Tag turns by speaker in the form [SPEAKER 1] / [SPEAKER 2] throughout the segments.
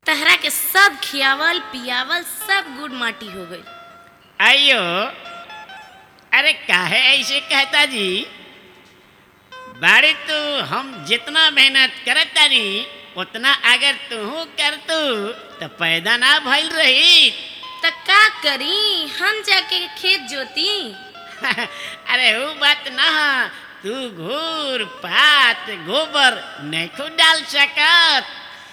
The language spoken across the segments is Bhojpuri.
[SPEAKER 1] तहरा के सब खियावल पियावल सब गुड़ माटी हो गई
[SPEAKER 2] आइयो अरे काहे ऐसे कहता जी बाड़ी तू हम जितना मेहनत करत तानी उतना अगर तू कर तू तो पैदा ना भइल रही
[SPEAKER 1] त का करी हम जाके खेत जोती
[SPEAKER 2] अरे वो बात ना तू घूर पात गोबर नहीं खुद डाल सकत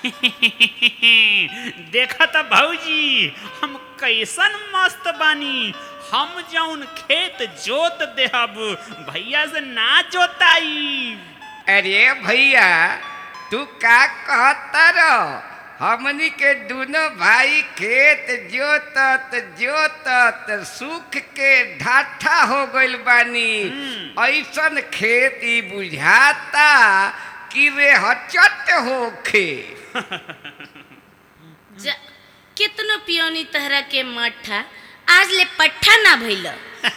[SPEAKER 3] देखा था भाऊजी हम कैसन मस्त बानी हम जौन खेत जोत देहब भैया से ना जोताई
[SPEAKER 4] अरे भैया तू का कहता रह हमनी के दोनों भाई खेत जोतत जोतत सुख के ढाठा हो गइल बानी ऐसन खेत ई बुझाता कि रे हचट होखे
[SPEAKER 1] जा कितनो पियोनी तहरा के मठा आज ले पट्ठा ना भइल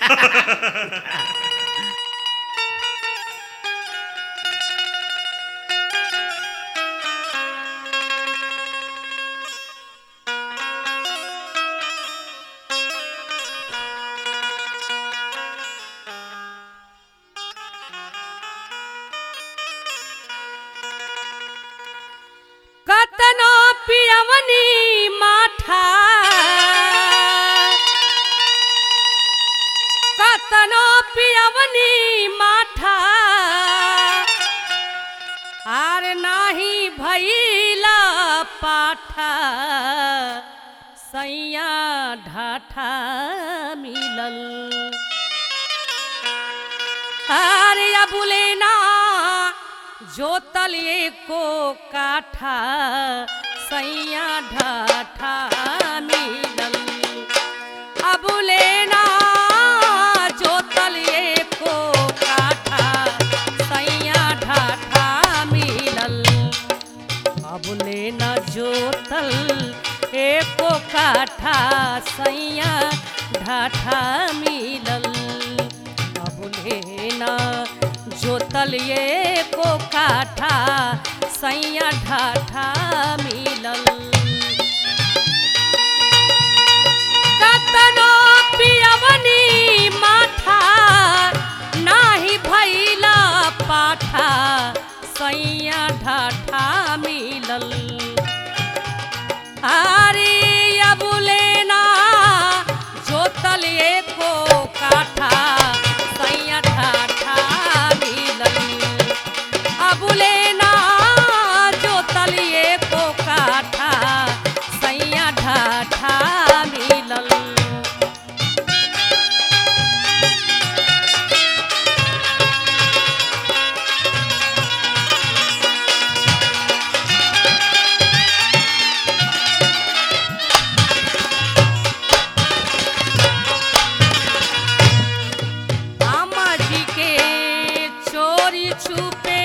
[SPEAKER 5] कतनो पियवनी माठा कतनो पियवनी माठा आर नाही भैला पाठा सैया ढाठा मिलल अरे अबुले ना जोतल एको काठा सैया ढाठा मिलल अबुले ना जोतल एको काठा सैया ढाठा मिलल अबुले न जोतल एको काठा सैया ढाठा मिलल अबुले न जोतल एको काठा सैया ढाठा मिलल कतनो पियवनी माठा नाही भैला पाठा सैया ढाठा मिलल अरे अबुले ना जोतल एको काठा सैया ढाठा मिलल अबुले ना जोतल एको काठा सैया ढाठा मिलल आमा जी के चोरी छुपे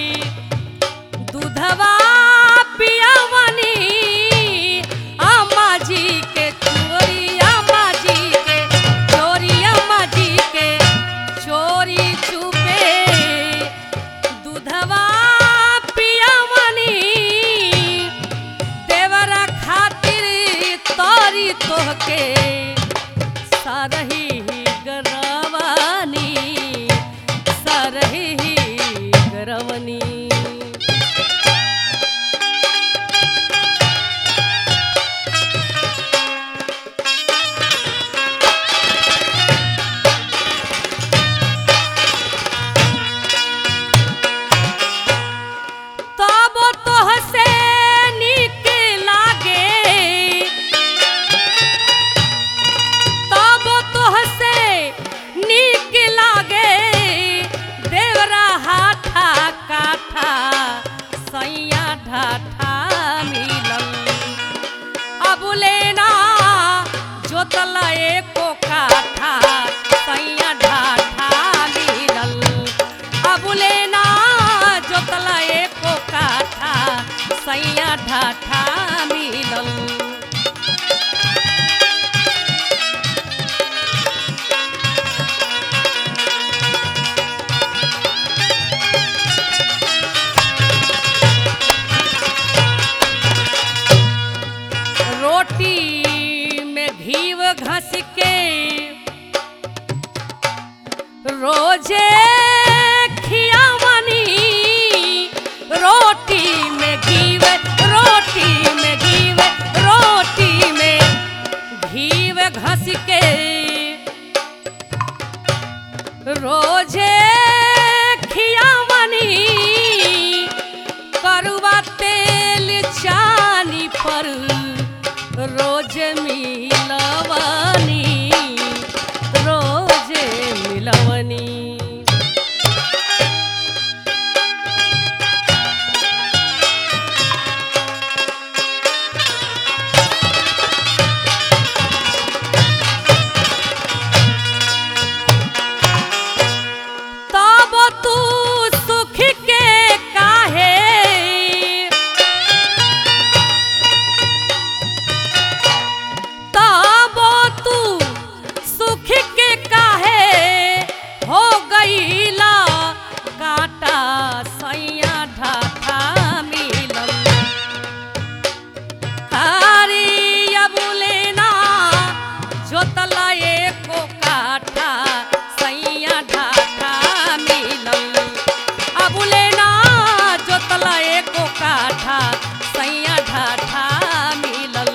[SPEAKER 5] दूधवा पियावनी आमा जी के चोरी आमा जी के चोरी आमा जी के चोरी छुपे दूधवा पियावनी देवरा खातिर तोरी तोहके सरही गरवानी सरही गरवनी तब तोहसे नीक लागे तब तोहसे नीक लागे देवरा हाथा काठा सैया ढाठा मिलल अबुले ना जोतल एको काठा सैया ढाठा मिलल अबुले ना जोतल एको काठा सैया ढाठा मिलल रोटी में घीव घस के रोजे खियावनी रोटी में घीव रोटी में घीव रोटी में घीव घस के रोजे खियावनी करुआ तेल चानी पर रोज मिलवनी रोज मिलवनी तब तू सुख के काहे तब तू सुख के काहे हो गईला काटा सैया ढाठा मिलल हरिया बुलेना जोतला एको काठा सैया ढाठा मिलल अबुलेना जोतला एको काठा सैया ढाठा मिलल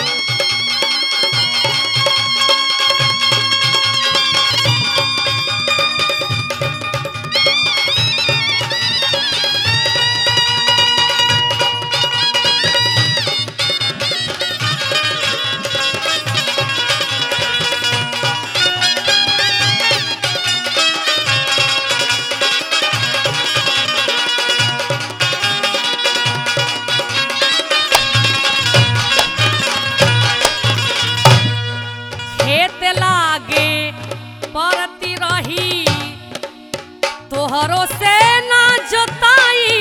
[SPEAKER 5] खेत लागे परती रही तोहरो से ना जोताई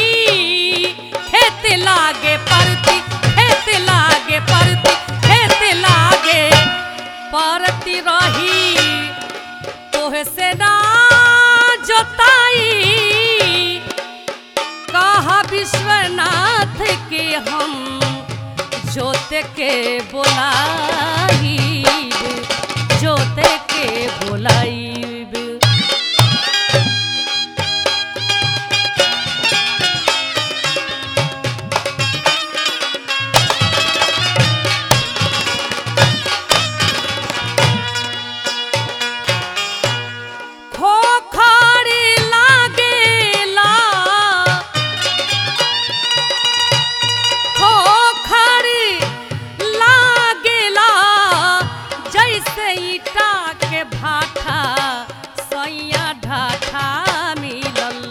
[SPEAKER 5] खेत लागे परती खेत लागे परती खेत लागे परती रही तोहे से ना जोताई कहा विश्वनाथ के हम जोत के बोलाइब जोत के बोलाइब खोखरी लागेला खोखरी लागेला जैसे ईटा के भाठा सैया ढाठा मिलल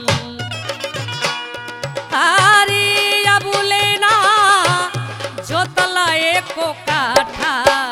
[SPEAKER 5] आरी अबुलेना जोतला एको काठा